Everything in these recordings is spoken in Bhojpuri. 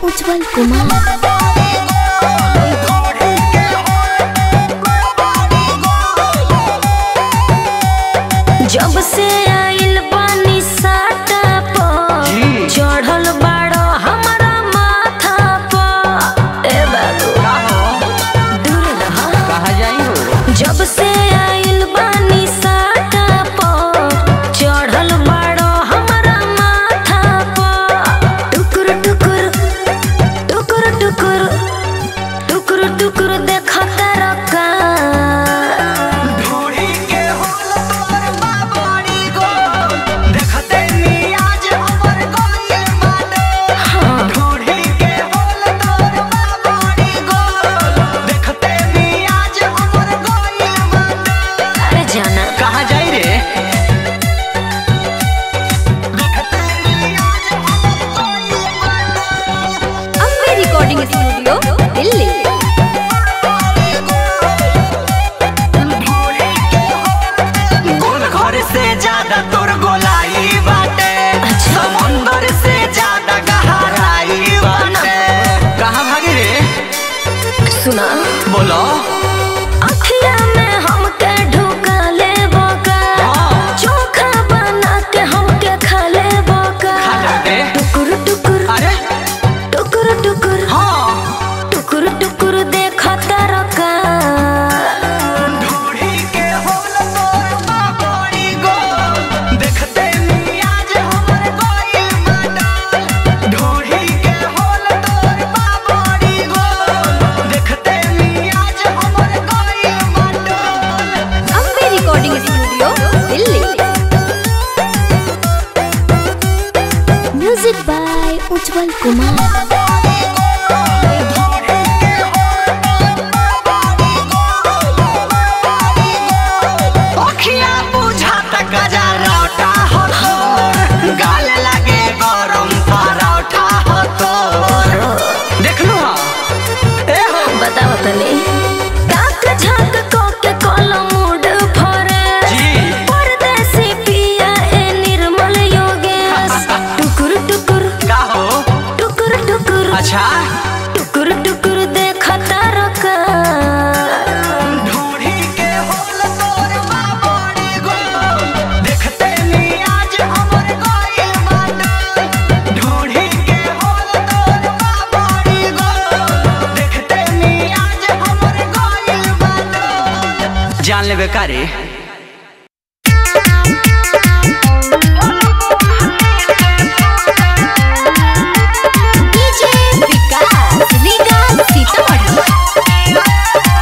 उज्जवल कुमार जब से आइल बानी साटा पर चढ़ल बाड़ो हमारा माथा पर ए बाबू दूर रह कहा जाई हो जब से आइल बानी साटा पर चढ़ल बाड़ो हमारा माथा पर टुकुर टुकुर टुकुर टुकुर टुकुर टुकुर देखत रका ढूढ़ी के होल तोर बाबरी गो देखते नी आज हमर गोये माने ढूढ़ी के होल तोर बाबरी गो देखते नी आज हमर गोये माने अरे जाना कहा जाई रे देखते नी आज हमर गोये माने अम्बे रिकॉर्डिंग स्टूडियो दिल्ली ढूढ़ी के होल गोल घर से ज्यादा तोर गोलाई बाटे समुंदर से ज्यादा गहराई बाटे कहा भागी रे सुना बोलो अखिया में हमके ढुका ले बोका चोखा बना के हमके खा ले बोका खा जाके टुकुर टुकुर अरे टुकुर टुकुर हाँ टुकुर टुकुर देखत रका ढूढ़ी के होल तोर बाबरी गो देखते नी आज हमर गोये माने ढूढ़ी के होल तोर बाबरी गो देखते नी आज हमर गोये माने Ambe recording studio Delhi music by Ujjwal Kumar अखिया बुझाता गजरौटा हो तोर गाल लागे गरम परोठा हो तोर देख लो हाँ ए हो बताओ तनी काक झाक को के कोलो मूड फरे जी परदेसी पिया ए निर्मल योगेश टुकुर टुकुर का हो टुकुर टुकुर अच्छा टुकुर टुकुर देखत रका ढूढ़ी के होल तोर बाबरी गो देखते नी आज हमर गोये माने ढूढ़ी के होल तोर बाबरी गो देखते नी आज हमर गोये माने जान लेबे का रे डीजे विकास लीगा सीतामढ़ी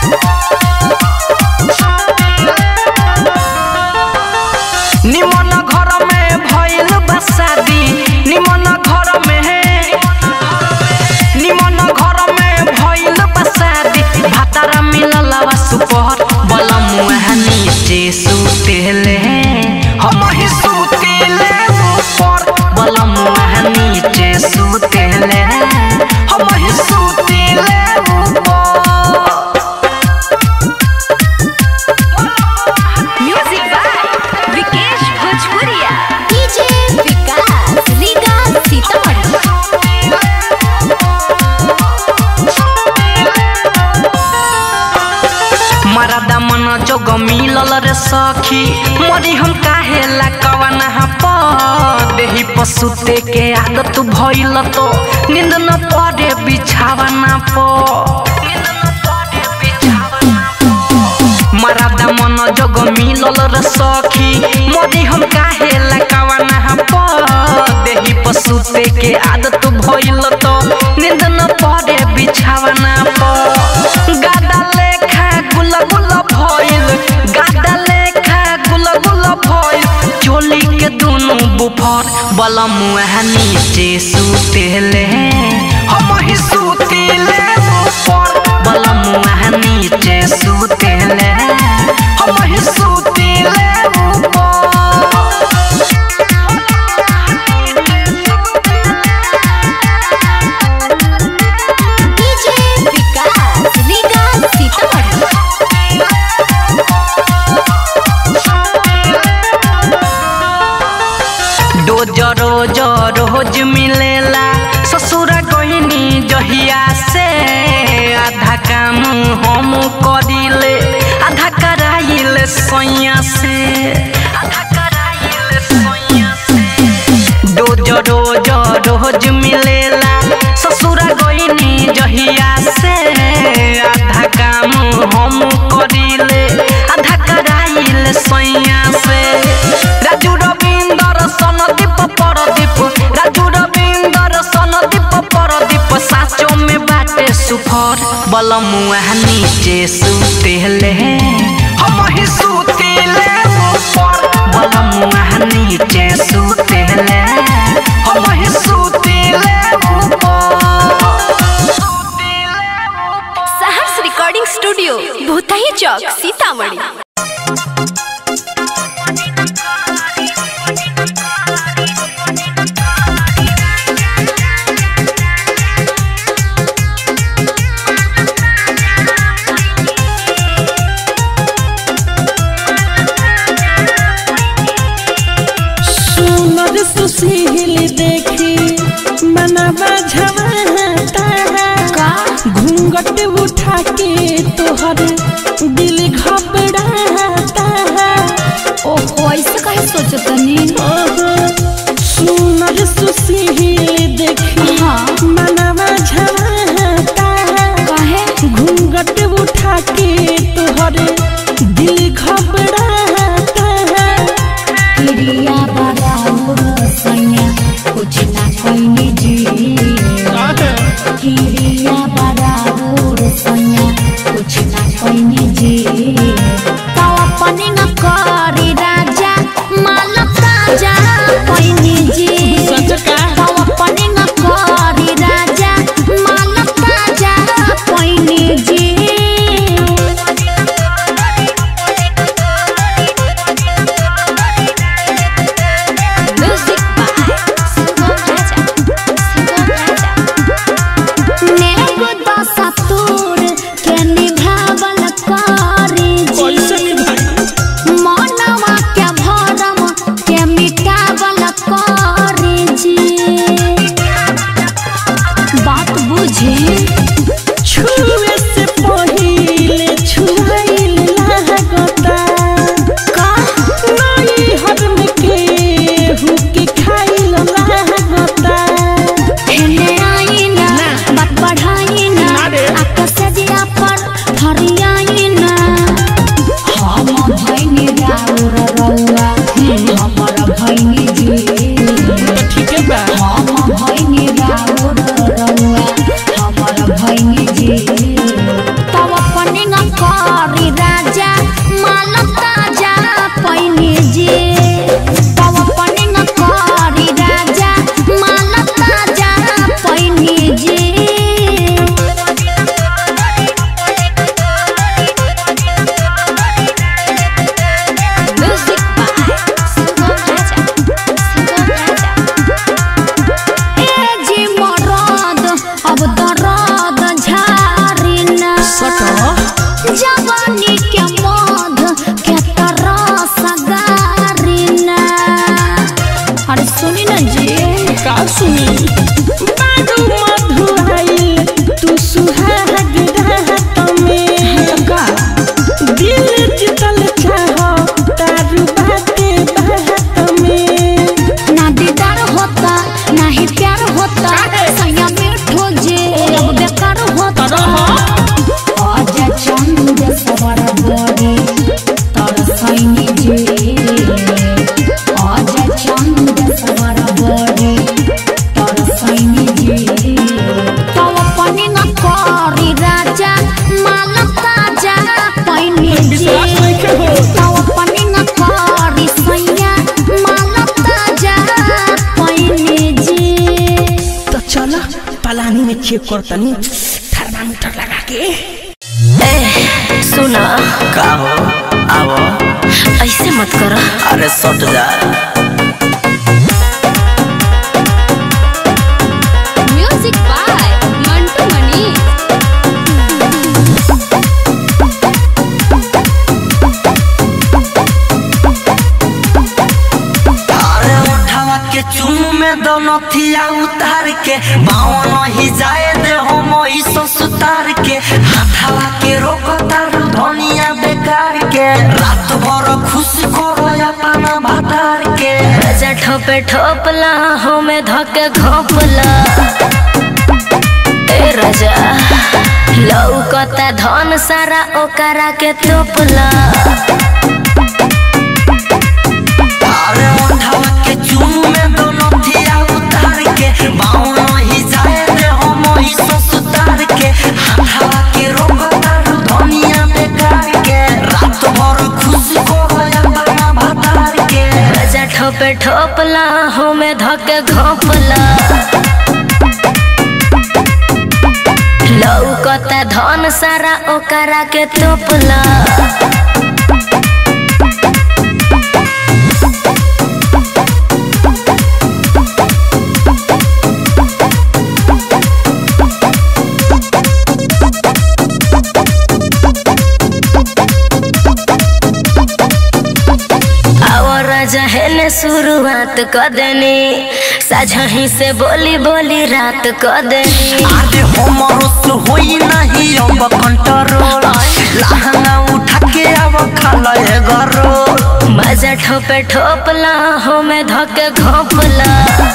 निमन घर में भइल बा शादी निमन घर में निमन घर में भइल बा शादी भातारा मिलल बा सुपहर बलम नीचे सुतेले हम ही सुतेले ऊपर बलम नीचे सुतेले हम ही सुतेले ऊपर म्यूजिक बाय विकेश भोजपुरिया डीजे विकास लीगा सीतामढ़ी मरदा मन जोग मिलल रे सखी मरी हम काहे ला कवना प देही पसुते के आदत भइल तो नींद न पड़े बिछावना प मरदा मन जोग मिलल रे सखी मरी हम काहे ला कवना प देही पसुते के आदत भइल तो नींद न पड़े बिछावना प गादा लेखा गुल गुल भइल गादा लेखा गुल गुल भइल चोली के दुनु बुफर बलम नीचे सुतेले हम ही सुतेले ऊपर बलम नीचे सुतेले हम ही सुतेले ऊपर डीजे विकास लीगा सीतामढ़ी रोज रोज रोज मिलेला ससुरा गहिनी जहिया से आधा काम हम करिले आधा कराइले सैया से आधा कराइले सैया से रोज रोज रोज मिलेला ससुरा गईनी जहिया से आधा काम हम करिले आधा कराइले सैया से राजू रविंदर सनदीप परदीप राजू रविंदर सनदीप परदीप साचो में बाटे सुफर बलमुआ नीचे सुतेले हम ही सुतेले ऊपर बलमुआ नीचे सुतेले हम ही सुतेले ऊपर सहर्ष रिकॉर्डिंग स्टूडियो भूतही चौक सीतामढ़ी सुनर सुशील देखी मनवा झमाता घूंघट उठा के तोहर दिल घबराता ओहो ऐसे काहे सोचतनी सुनर सुशील देखी हाँ। मनवा झमाता काहे घूंघट उठा के तोहर दिल घबराता क्रिया बराबर सैया कुछ ना कोई जी क्रिया बराबर सैया कुछ ना कोई जी तो अपने न करी राजा माल ताजा कोई जी तो अपने न करी राजा माल ताजा कोई जी म्यूजिक बाय सुगम राजा सुगम राजा नेगो दशा तोर के निभावल करी कैसे जी निभाई मनवा के भरम के मिटावल करी जी बात बुझी छुए से पहिले छुआइल लागता का नई हरम के हुके खाइल लागता एने आई ना बात बढ़ाई ना आकाश दिया पर फरियाई ना हम भैनी राउर रउआ हमर भैनी जी ठीक है बा हम भैनी राउर रउआ हमर भैनी जी तब अपने न करी राजा माल ताजा पैनी जी तब अपने न करी राजा माल ताजा पैनी जी म्यूजिक बाय सुगम राजा सुगम राजा ए जी मरद अब दरद झारी ना जवानी के मध के तरस गारी ना अरे सुनी ना जी का सुनी बाडू मधुआइल तू सुहाग रात में का दिल जितल चाह तारू बाते बात में ना दीदार होता ना ही प्यार होता सैया मीठो जे अब बेकार होता आज चंद सवर बड़ी तर सैनी जे आज चंद सवर बड़ी तर सैनी जे तो अपने न करी राजा माल ताजा पैनी जे तो अपने न करी सैया माल ताजा पैनी जी तो चलो पलानी में चेक करतनी थर्मामीटर लगा के सुना का हो आवो ऐसे मत करो अरे सट जा म्यूजिक बाय मंटू मनी अरे उठावा के चुम में दोनों थिया उतार के बाँव नहीं जाए दे हम सो सुतार के हाथावा के रोक तारू धनिया बेकार के रात भर खुश करो अपना भातार के राजा ठोपे ठोपला हमें धके घोपला ए राजा लौकता धन सारा ओकरा के तोपला अरे ओंधावा के चूम में दोनों थिया उतार के बाँव नहीं जाए दे हम सो सुतार के हाथावा के रोक तारू धनिया बेकार के रात भर खुश करो अपना भातार के राजा ठोपे ठोपला हमें धके घोपला लौकता धन सारा ओकरा के तोपला और जहन शुरुआत कर देनी साझही से बोली बोली रात कर देनी आदे हमरो से होई नहीं अब कंट्रोल लहंगा उठा के अब खाला ए गरो मजा ठोपे ठोपला हमें धके घोपला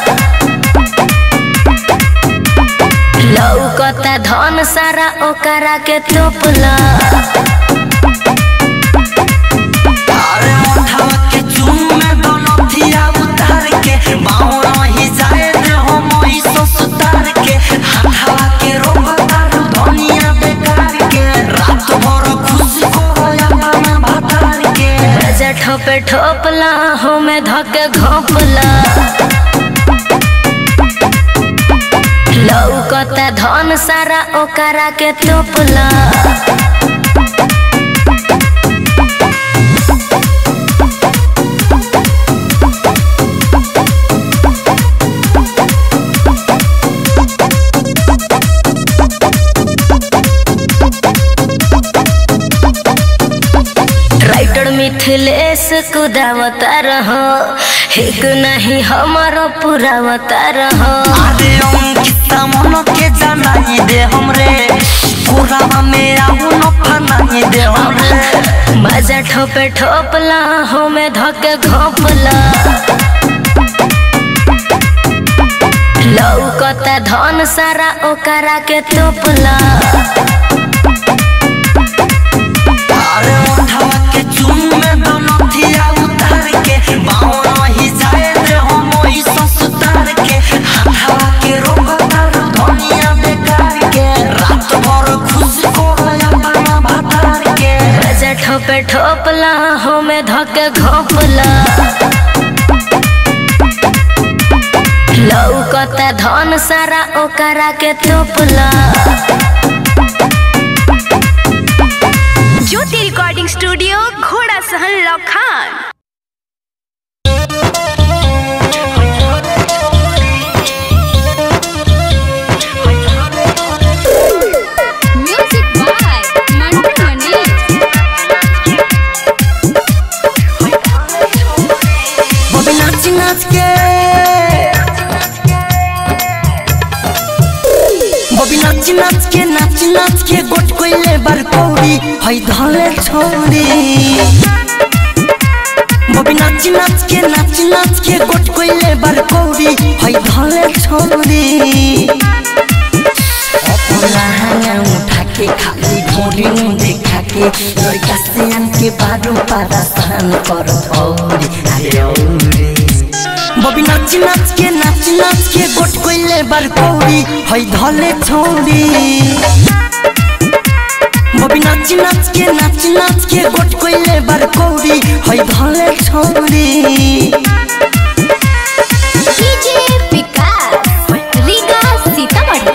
लौकता धन सारा ओकरा के तोपला अरे उठावा के चूम में दोनों थिया उतार के बाँव नहीं जाए दे हम सो सुतार के हाथावा के रोक तारू धनिया बेकार के रात भर खुश करो अपना भातार के मजा ठोपे ठोपला हमें धके घोपला लौकता धन सारा ओकरा के तोपला राइटर मिथिलेश कुदावता रहो एक नहीं हमारो पुरावता रहो अरे अंकिता मन के जनाई दे हमरे कोरावा में आऊ न फनाई दे हमरे मजा ठोपे ठोपला हमें धके घोपला लौकता धन सारा ओकरा के तोपला अरे ओंधावा के चूम में दोनों थिया उतार के बाँव नहीं जाए दे हम सो सुतार के हाथावा के रोक तारू धनिया बेकार के रात भर खुश करो अपना भातार के मजा ठोपे ठोपला हमें धके घोपला लौकता धन सारा ओकरा के तोपला ज्योति रिकॉर्डिंग स्टूडियो घोड़ा सहन लखान म्यूजिक बाय मंटू मनी बबी नाच नाच के बबी नाच नाच के नाच नाच के गोट कोइले बार कौड़ी हई धले छोड़ी बबी नाच नाच के नाच नाच के गोट कोइले बार कौड़ी हई धले छोड़ी अपना हांगा उठा के खाली घोड़ी में देखा के लड़का से आन के बारू पारा सहन कर औरी अरे औरी बबी नाच नाच के नाच नाच के गोट कोइले बार कौड़ी हई धले छोड़ी बबी नाच नाच के नाच नाच के गोट कोइले बार कौड़ी हई धले छोड़ी डीजे विकास रीगा सीतामढ़ी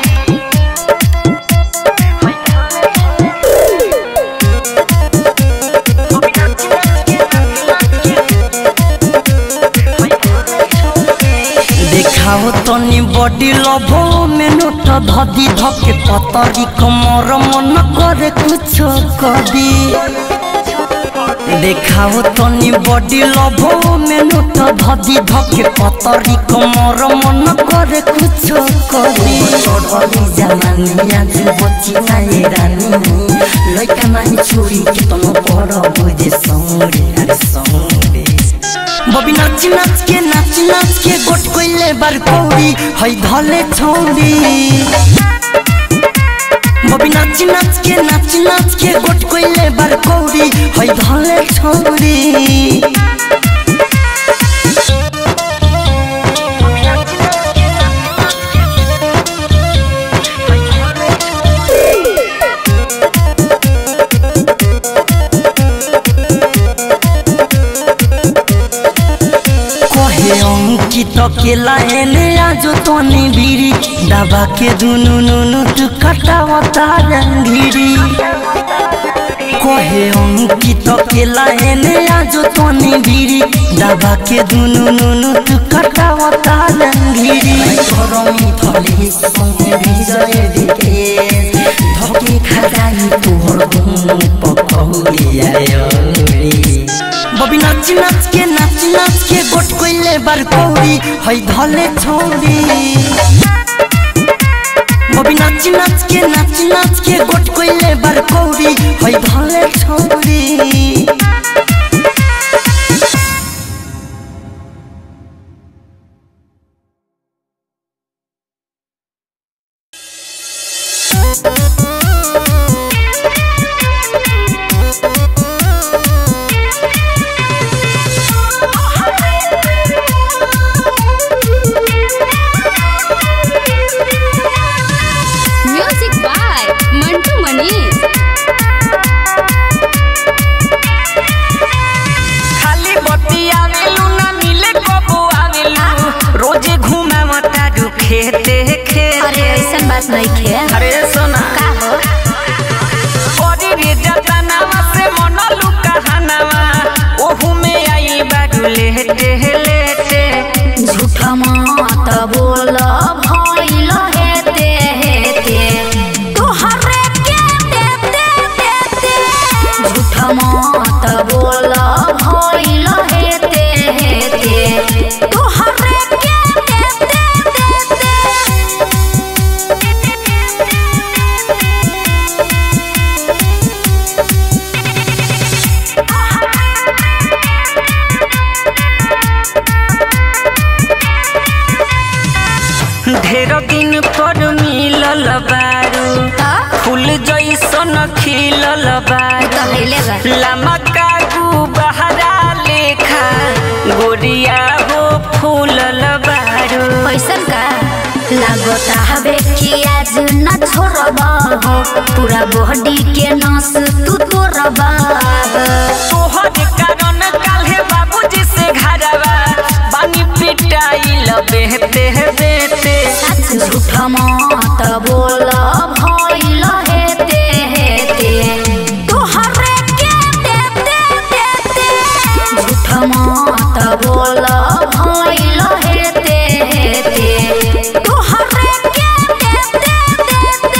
देखाओ तनी बॉडी लभो में नोट धदी धके पतरी कमर मन करे कुछ कदी देखाओ तनी बॉडी लभो में नोट धदी धके पतरी कमर मन करे कुछ करी चढ़ली जमानी आज बची नाये रानी लइका नाही छोरी के तनो बड़ बुझे सौरे अरे सौरे बबी नाच नाच के नाच नाच के गोट कोइले बार कौड़ी हई धले छौड़ी बबी नाच नाच के नाच नाच के गोट कोइले बार कौड़ी हई धले छौड़ी कहे अंकित केला एने आजो तनी बीरी दबा के दुनु नुनु तू कटावता रंगीरी कहे अंकित केला एने आजो तनी बीरी दबा के दुनु नुनु तू कटावता रंगीरी गरमी थली संगे विजय दिके धके खजाई तोहर दुनु पकौड़ी आयोरी बबी नाच नाच के नाच नाच के गोट कोइले बार कौड़ी हई धले छौड़ी बबी नाच नाच के नाच नाच के गोट कोइले बार कौड़ी हई धले छौड़ी म्यूजिक बाय मंटू मनीष खाली बत्ती आवेलू ना मिले कबो आवेलू रोजे घूमे मता दू खेते खेते अरे ऐसन बात नहीं खे अरे सोना का हो ओरी रे जतनावा से मनलू कहानावा ओहू में आई बाडू लेटे लेटे झूठ मत बोल भइल हेते हेते तोहरे के देते देते झूठ मत बोल भइल हेते हेते तोहरे के देते देते ढेर दिन पर मिलल बारू फूल जैसन खिलल बारू कहले बा लामा कागू बहरा लेखा गोरिया हो फूलल बारू पैसन का लागता हवे कि आज न छोड़बा हो पूरा बॉडी के नस तू तोड़बा तोहर कारण काल्हे बाबूजी से घरवा बानी पिटाइल बेहते बेहते झूठ मत बोल भइल हेते हेते तोहरे के देते देते झूठ मत बोल भइल हेते हेते तोहरे के देते देते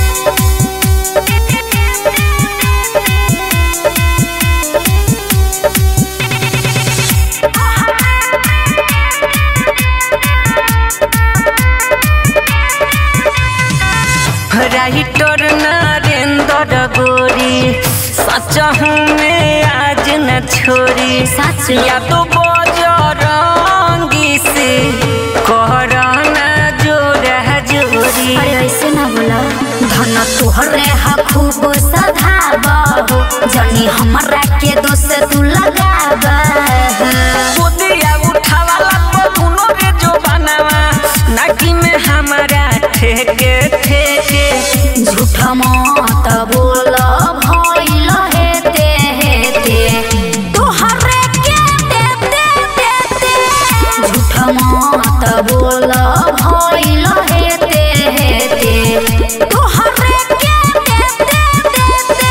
राइटर नरेंद्र गोरी सच में आज न छोरी सच या तो बजरंगी से करना जोरा जोरी अरे ऐसे ना बोला धन तोहरे हा खूब सधाबा हो जनी हमरा के दोस्त तू लगाबा खुदिया उठावाला तो दुनो रे जो बनावा नाकी में हमारा ठेके ठेके झूठ मत बोल भइल हेते हेते तोहरे के देते देते झूठ मत बोल भइल हेते हेते तोहरे के देते देते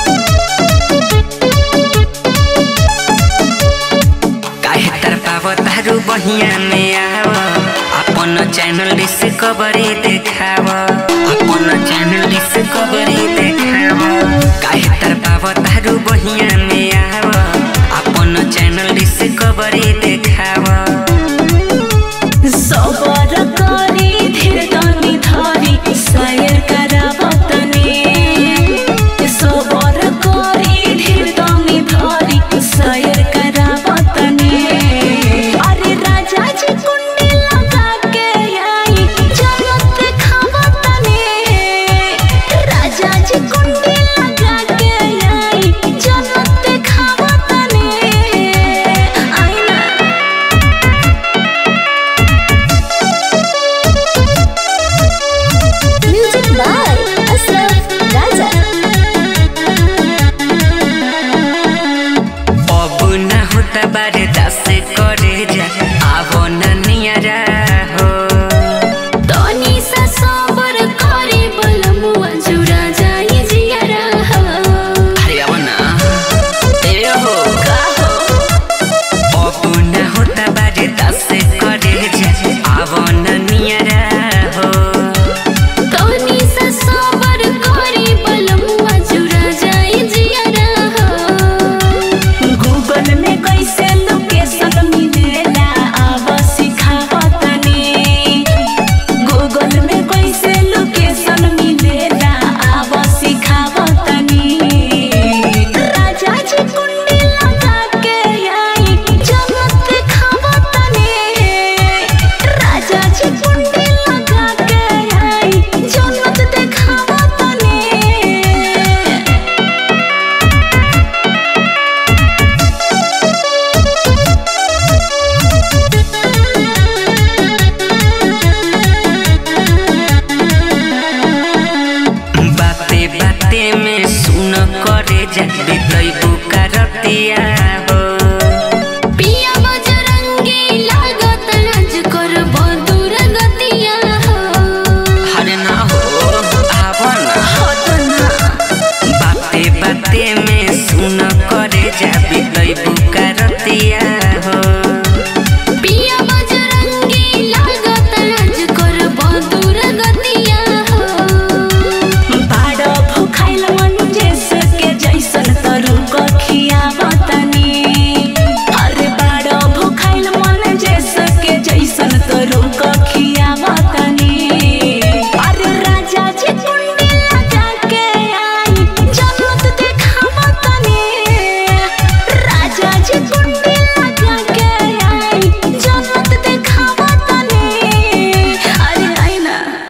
काहे तर पावता तारू बहिया में आव अपन चैनल डिस्कवरी देखाव अपन चैनल डिस्कवरी देखाव काहे तर पाव तारू बहिया में आव अपन चैनल डिस्कवरी देखाव सबर करी धीर तनी धरी सयर करावतने सबर करी धीर तनी धरी सयर करावतने अरे राजा जी कुंडी लगा के आई जन्नत खावतने राजा जी कुंडी लगा के आई जन्नत खावतने आई ना म्यूजिक बाय अशरफ राजा अब न होता बारे दस करे जा आवो न नियरा हो तनी सा सबर करे बलमुआ जुरा जाई जियारा हो अरे अब ना ए हो का हो अब न होता बारे दस करे जा आवो न नियरा हो तनी सा सबर करे बलमुआ जुरा जाई जियारा हो गूगल में कैसे लोकेशन मिलेला आव सिखावतनी गूगल में कैसे लोकेशन मिलेला आव सिखावतनी राजा जी कुंडी लगा के आई जन्नत खावतनी राजा जी कुंडी लगा के आई जन्नत देखावतनी बाते बाते में सुन करे जा बितई बुका रतिया